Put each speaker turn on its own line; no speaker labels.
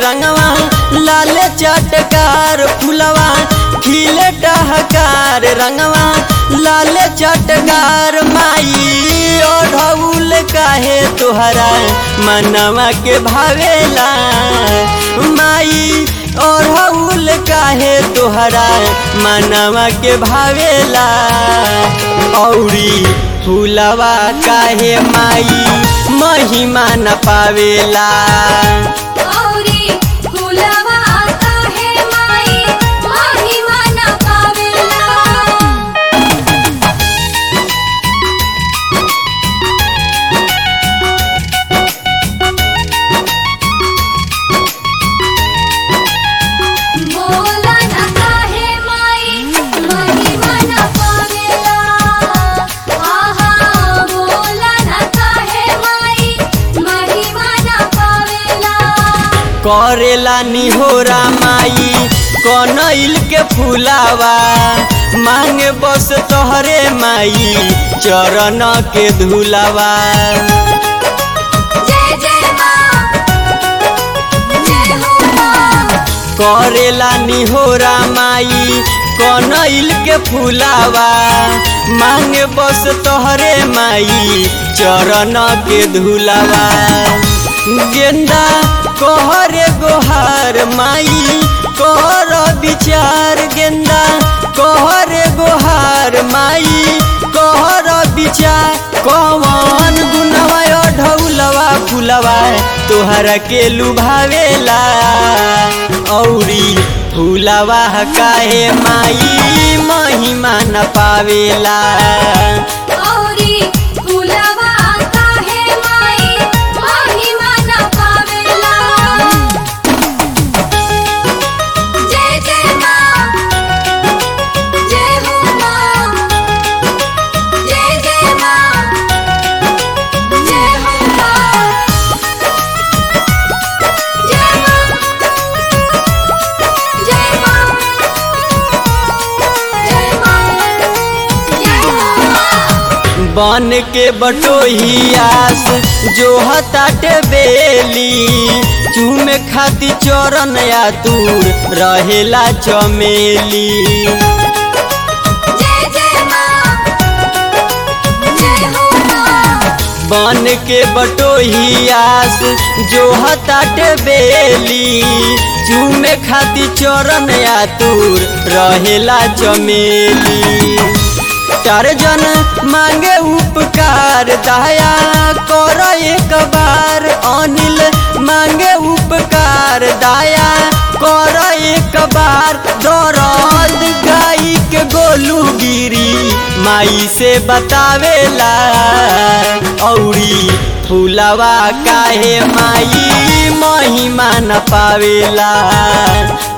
रंगवा लाल चटकार फुलवा खिले टहकार रंगवा लाल चटकार माई ओढ़ौल काहे तोहरा मनवा के भावेला माई ओढ़ौल काहे तोहरा मनवा के भावेला औरी फूलवा काहे माई महिमा न पावेला
औरी फुलवा काहे माई महिमा न पावेला बोला न काहे माई महिमा न पावेला आहा बोला न काहे माई महिमा न पावेला
करेला निहोरा माई कनैल के फूलावा मांगे बस तोहरे माई चरण के धुलावा
जय जय माँ जय हो माँ
करेला निहोरा माई कनैल के फूलावा मांगे बस तोहरे माई चरण के धुलावा गेंदा कहरे गोहार माई कहर विचार गेंदा कहरे गोहार माई कहर विचार कौन गुनवा ढौलवा फुलवा तोहरा के लुभावेला औरी फूलवा काहे माई महिमा न पावेला
औरी फुलवा काहे माई महिमा न पावेला जय जय माँ जय हो माँ जय जय माँ जय हो माँ जय माँ जय माँ जय माँ जय हो माँ
बन के बटोहियास जो हताटे बेली चूमे खाती चरण या दूर रहेला चमेली
जय जय माँ जय हो माँ
बन के बटोहियास जो हताटे बेली चूमे खाती चरण या दूर रहेला चमेली टारजन मांगे उपकार दया कर एक बार अनिल मांगे उपकार दया कर एक बार दरद गाई के गोलू गिरी माई से बतावेला औरी फूलवा काहे माई महिमा न पावेला